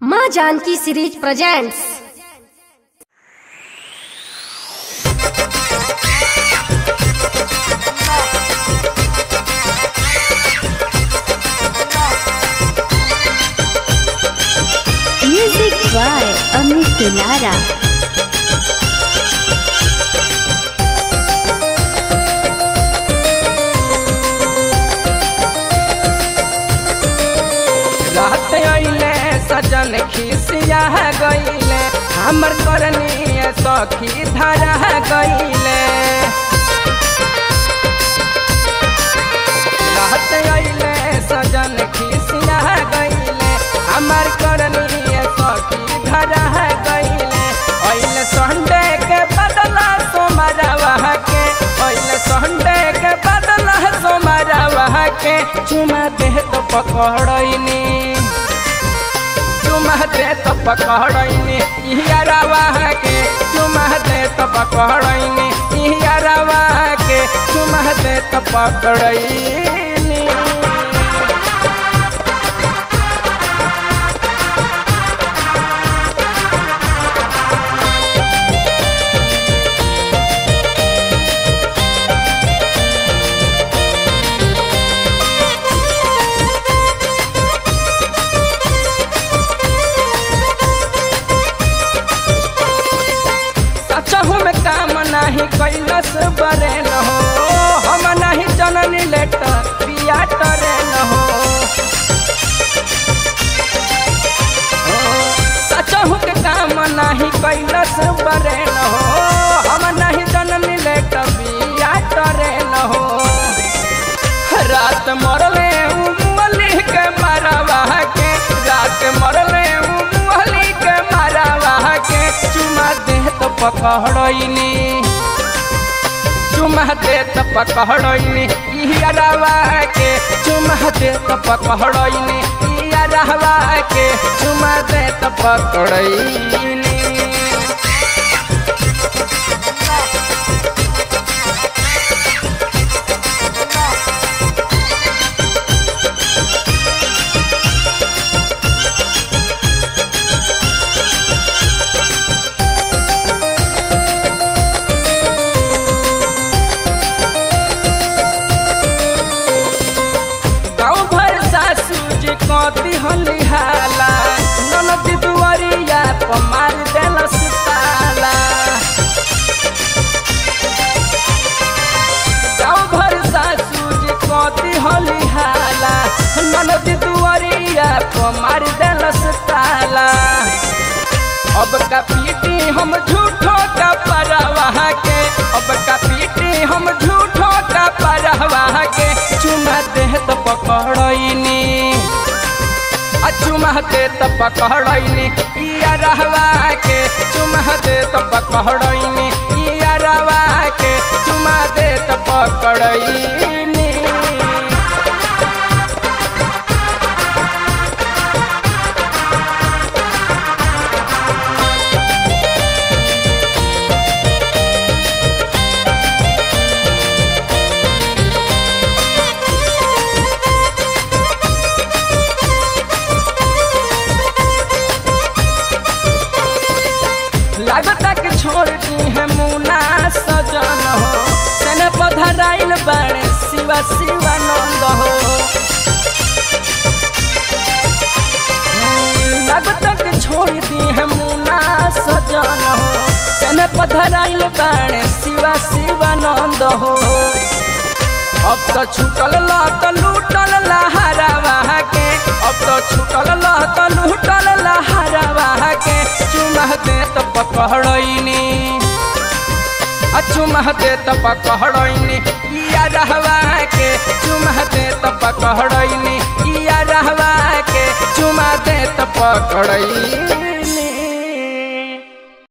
माँ Janki series presents Music by Amit Pilara. रात अइले सजन खिसिया गइले हमर करनी सखी धरा गइले रात अइले सजन खिसिया गइले हमर करनी सखी धरा गइले अइले संडे के बदला सोमरवा के अइले संडे के बदला सोमरवा के चुमा दे तो पकड़नी चुमा दे तो पकड़नी इहरवा के चुमा दे तो पकड़नी इहरवा के चुमा दे तो पकड़नी सचहु में काम नहीं कैलस बरे न हो हम नहीं जननी लेट पिया करे न हो सचहु के काम नहीं कैलस बरे न हो हम नहीं जननी लेट पिया करे न हो रात मरले उमली के मरवा के रात मरले उमली के मरवा के चुमा दे तो पकड़नी चुमा दे तो पकड़नी इहरवा के चुमा दे तो पकड़नी इहरवा के चुमा दे तो पकड़नी गाँव भर सासू जी कति हलिहाला ननद दुआरिया पर मार देलस ताला गाँव भर सासू जी कति हलिहाला ननद दुआरिया पर मार देलस ताला अब का पीटी हम झूठो का परवाह के अब का पीटी हम झूठो का परवाह के चुमा दे तो पकड़नी आ चुमा दे तो पकड़नी इया रहवा के चुमा दे तो पकड़नी इया रहवा के चुमा दे तो पकड़नी लागता के छोड़ दी है मुना सजन हो सेने पधराइल बाणे शिवा शिवानंद हो लागता के छोड़ दी है मुना सजन हो सेने पधराइल बाणे शिवा शिवानंद हो अब तो छूटल लत लूटल लहरावा के अब तो छूटल लत लूटल लहरावा के चुमा दे तो पकड़नी आ चुमा दे तो पकड़नी इया रहवा के चुमा दे तो पकड़नी इया रहवा के चुमा दे तो पकड़नी